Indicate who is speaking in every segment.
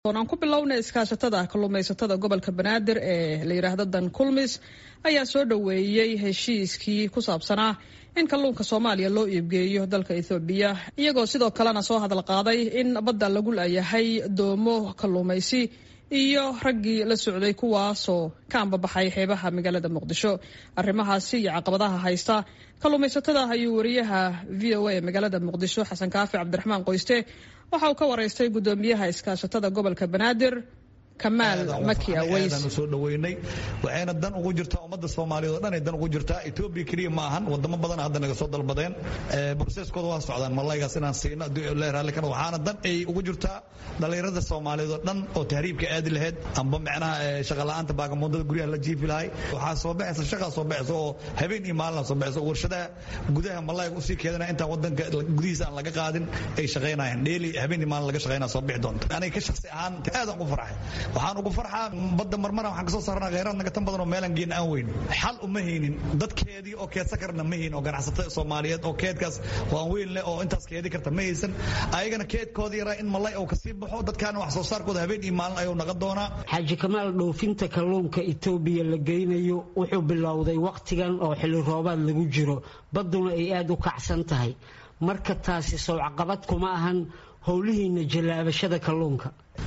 Speaker 1: aan ku bilowna iskaashatada kalluumaysatada gobolka banaadir ee la yidhaahdo dan kulmis ayaa soo dhoweeyey heshiiskii ku saabsanaa in kalluunka soomaaliya loo iibgeeyo dalka ethoobiya iyagoo sidoo kalena soo hadal qaaday in badda lagu laayahay doomo kalluumaysi iyo raggii la socday kuwaasoo ka ambabaxay xeebaha magaalada muqdisho arrimahaasi iyo caqabadaha haysta kalluumaysatada ayuu wariyaha v o a ee magaalada muqdisho xasan kaafi cabdiraxmaan qoyste waxa uu ka waraystay guddoomiyaha iskaashatada gobolka banaadir kamaal maki aweys
Speaker 2: soo dhaweynay waxayna dan ugu jirtaa ummadda soomaaliyeed oo dhan ay dan ugu jirtaa etoobiya keliya ma ahan wadamo badan hadda naga soo dalbadeen broseskooda waa socdaan malaygaas inaan siino raalli kana waxaana dan ay ugu jirtaa dhallinyarada soomaaliyeed oo dhan oo tahriibka aadi lahayd amba macnaha shaqala'aanta baagamoodada guryaha la jiifi lahay waxaa soo baxaysa shaqaa soo baxaysa oo habeen iyo maalina soo baxaysa warshadaha gudaha malayga usii keedana intaan wadanka gudihiisa aan laga qaadin ay shaqaynayaan dheeli habeen iyo maalin laga shaqaynaa soo bixi doonta aniga ka shaksi ahaan aadaan ugu farxay waxaan ugu farxaa badda marmara waxaan kasoo saarnaa kheyraad naga tan badan oo meelan geena aan weyn xal uma haynin dadkeedii oo keedsan karna ma haynin oo ganacsatada soomaaliyeed oo keedkaas waan weyn leh oo intaas keedi karta ma haysan ayagana keedkooda yaraa in malay oo kasii baxo dadkaana wax soo saarkooda habeen iyo maalin ayuu naqa doonaa
Speaker 3: xaaji kamaal dhoofinta kalluunka etoobiya la geynayo wuxuu bilowday wakhtigan oo xilli roobaad lagu jiro badduna ay aada u kacsan tahay marka taasi sowcaqabad kuma ahan howlihiina jallaabashada kalluunka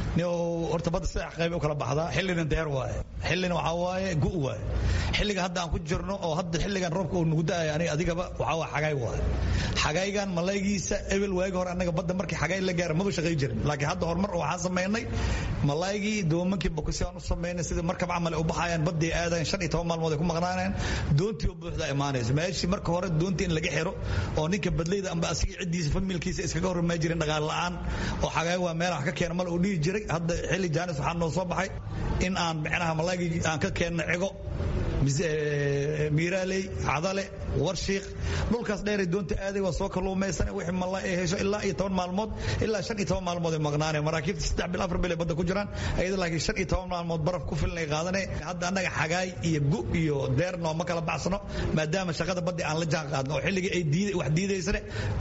Speaker 2: horta badda saddex qayb u kala baxdaa xillina deer waaye xillina waxaa waaye gu waaye xilliga hadda aan ku jirno oo hadda xilligan roobka uu nugu da'aya aniga adigaba waxaa waa xagaay waaye xagaygan malaygiisa ebel waagi hore annaga badda markii xagaay la gaara maba shaqay jirin laakiin hadda horumar waxaan samaynay malaygii doomankii bokosi aan u samaynay sida markab camal u baxayaan baddii aadayan shan iyo toban maalmood ay ku maqnaanayaan doontii oo buuxda imaanaysa meeshii marka hore doontii in laga xiro oo ninka badlayda amba asigii ciddiisa familkiisa iskaga hormaa jirin dhaqaal la'aan oo xagaay waa meel wax ka keena mal uu dhihi jiray hadda xilli jaanis waxaa noo soo baxay in aan micnaha malaygii aan ka keenno cigo miiraaley cadale warshiik dhulkaas dheeray doonta aaday waa soo kalluumaysan wixii malay ay hesho ilaa iyo toban maalmood ilaa shan iyo toban maalmood ay maqnaaneen maraakiibta saddex bil afar bil ay badda ku jiraan ayada laakiin shan iyo toban maalmood baraf ku filan ay qaadaneen hadda annaga xagaay iyo gu iyo deer nooma kala baxsano maadaama shaqada baddi aan la jaan qaadno oo xilliga ay diiday wax diidaysane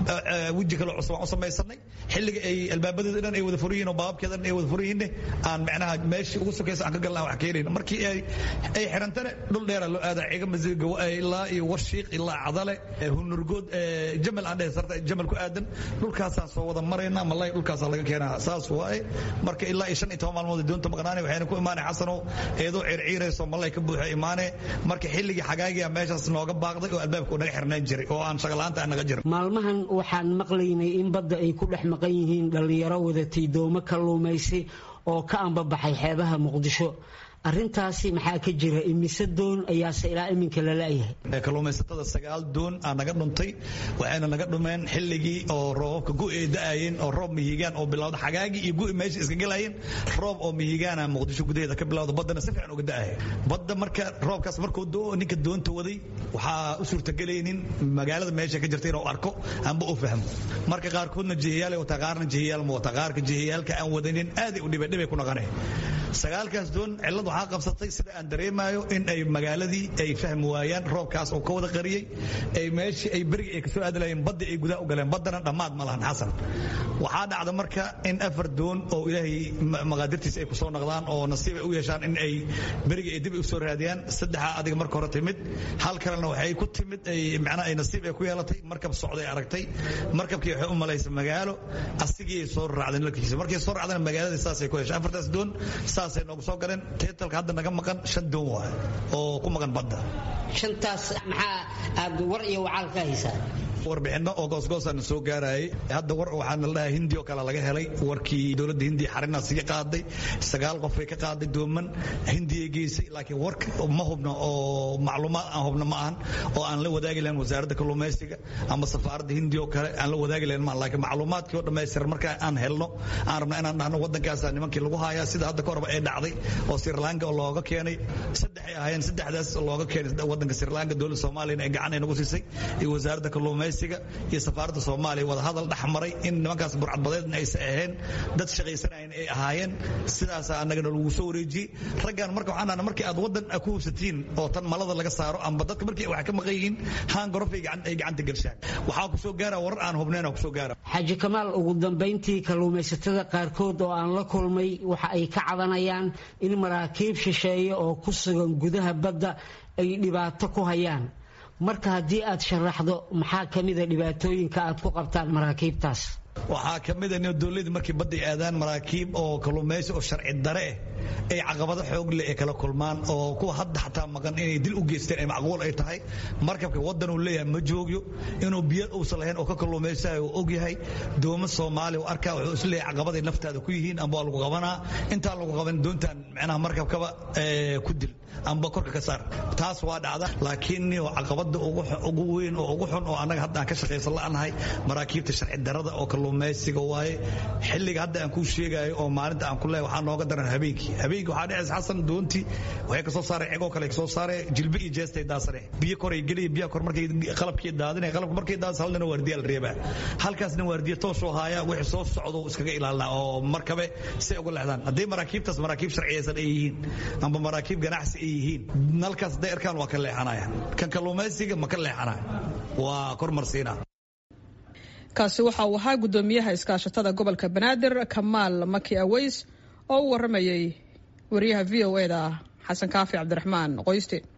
Speaker 2: weji kale cusub aan u samaysanay xilliga ay albaabadeeda dhan ay wada furiyiin oo baababkeeda dhan ay wada furiyiinne aan macnaha meeshii ugu sokaysa aan ka galnaa wax keenayn markii ay ay xirantane dhul dheera loo aadaa ciga masiga ilaa iyo warshiiq ilaa cadale hunurgood jamal aan dhehe sarta jamal ku aadan dhulkaasaan soo wada maraynaa malay dhulkaasaa laga keenaa saas waaye marka ilaa iyo shan iyo toban maalmood doonta maqnaane waxayna ku imaanay xasanow eedoo circiirayso malay ka buuxa imaane marka xilligii xagaagiya meeshaas nooga baaqday oo albaabka naga xirnaan jiray oo aan shaqalaanta aan naga jirin
Speaker 3: maalmahan waxaan maqlaynay in badda ay ku dhex maqan yihiin dhallinyaro wadatay doomo kalluumaysi oo ka ambabaxay xeebaha muqdisho arintaasi maxaa ka jira imise doon ayaase ilaa iminka lalayahay
Speaker 2: kalluumaysatada sagaal doon aa naga dhuntay waxayna naga dhumeen xilligii oo roobabka gu'i ay da'ayeen oo roob mihigaan oo bilowda xagaagii iyo gu'i meesha iska gelayeen roob oo mihigaana muqdisho gudaheeda ka bilowda baddana si fiican uga da'aya badda marka roobkaas markuu doo ninka doonta waday waxaa u suurtagelaynin magaalada meesha ka jirta inuu arko amba u fahmo marka qaarkoodna jihiyaal wataa qaarna jihiyaal ma wata qaarka jihiyaalka aan wadanin aaday u dhibay dhibay ku naqaneen sagaalkaas doon cillad waxaa qabsatay sida aan dareemayo in ay magaaladii ay fahmi waayaan roobkaas oo ka wada qariyey ay meeshii ay beriga ay kasoo aadi lahayeen badda ay gudaha u galeen baddana dhammaad ma lahan xasan waxaa dhacda marka in afar doon oo ilaahay maqaadirtiisa ay kusoo naqdaan oo nasiib ay u yeeshaan in ay beriga ay dib u soo raadiyaan saddexaa adiga marka hore timid hal kalena waxay ku timid ay macnaha ay nasiib ay ku yeelatay markab socday aragtay markabkii waxay u malaysay magaalo asigii ay soo raacdeen larkiisa markay soo raacdeen magaaladii saasay ku heshay afartaas doon saasay noogu soo galeen teetalka hadda naga maqan shan doon waay oo ku maqan badda
Speaker 3: shantaas maxaa aad war iyo wacaal ka haysaa
Speaker 2: warbixinno oo goosgoosana soo gaarayay hadda war waxaana la dhahaa hindi oo kale laga helay warkii dowladda hindiya xarinaas iga qaaday sagaal qofay ka qaaday dooman hindiyay geysay laakiin warka ma hubno oo macluumaad aan hubno ma ahan oo aan la wadaagi lahayn wasaaradda kalluumaysiga ama safaaradda hindiya oo kale aan la wadaagi lahayn ma laakiin macluumaadkii oo dhammaystiran marka aan helno aan rabna inaan dhahno waddankaasa nimankii lagu hayaa sida hadda ka horba ee dhacday oo sri lanka oo looga keenay saddexay ahaayeen saddexdaas looga keenay waddanka sri lanka dowladda soomaaliyana ay gacan ay nagu siisay iyo wasaaradda kalluumaysiga kalluumaysiga iyo safaaradda soomaaliya wadahadal dhex maray in nimankaas burcadbadeedna aysan ahayn dad shaqaysanayan ay ahaayeen sidaasaa annagana lagu soo wareejiyey raggan marka waxaan dhahna markii aad waddan ku hubsatiin oo tan malada laga saaro amba dadka markii wax ka maqan yihiin haan gorof ay gacanta gelshaan waxaa ku soo gaara warar aan hubnayn ku soo gaara
Speaker 3: xaaji kamaal ugu dambayntii kalluumaysatada qaarkood oo aan la kulmay waxa ay ka cabanayaan in maraakiib shisheeye oo ku sugan gudaha badda ay dhibaato ku hayaan marka haddii aad sharaxdo maxaa ka mida dhibaatooyinka aad ku qabtaan maraakiibtaas
Speaker 2: waxaa ka mid a dowladii markii badda ay aadaan maraakiib oo kalluumaysi oo sharci dare eh ay caqabado xoog leh ay kala kulmaan oo kuwa hadda xataa maqan inay dil u geysteen ay macquul ay tahay markabka waddan uu leeyahay ma joogyo inuu biyo uusan lahayn oo ka kalluumaysayo uu og yahay doomo soomaaliya u arkaa wuxuu is leeyahay caqabaday naftaada ku yihiin amba waa lagu qabanaa intaan lagu qaban doontaan macnaha markabkaba ku dil amba korka ka saar taas waa dhacda laakiin caqabada ugu weyn oo ugu xun oo annaga hadda aan ka shaqaysan la'anahay maraakiibta sharci darada oo kalluumaysiga waaye xilliga hadda aan kuu sheegayo oo maalinta aan ku leeyahay waxaa nooga daran habeenkii habeenkii waxaa dhacaysa xasan doontii waxay kasoo saareen cegoo kale kasoo saareen jilbe iyo jeestay daasareen biyo koray geliya biyaha kor markay qalabkii daadinay qalabka markay daadis hal nina waardiya la reebaa halkaasna waardiya toosoo haaya wixii soo socdo iskaga ilaalinaa oo markabe si uga leexdaan haddii maraakiibtaas maraakiib sharciyaysan ay yihiin amba maraakiib ganacsi ay yihiin nalkaas hadday arkaan waa ka leexanaya kan kalluumaysiga ma ka leexanaya waa kormarsiina
Speaker 1: kaasi waxa uu ahaa guddoomiyaha iskaashatada gobolka banaadir kamaal maki aweys oo u waramayay wariyaha v o e da xasan kaafi cabdiraxmaan qoyste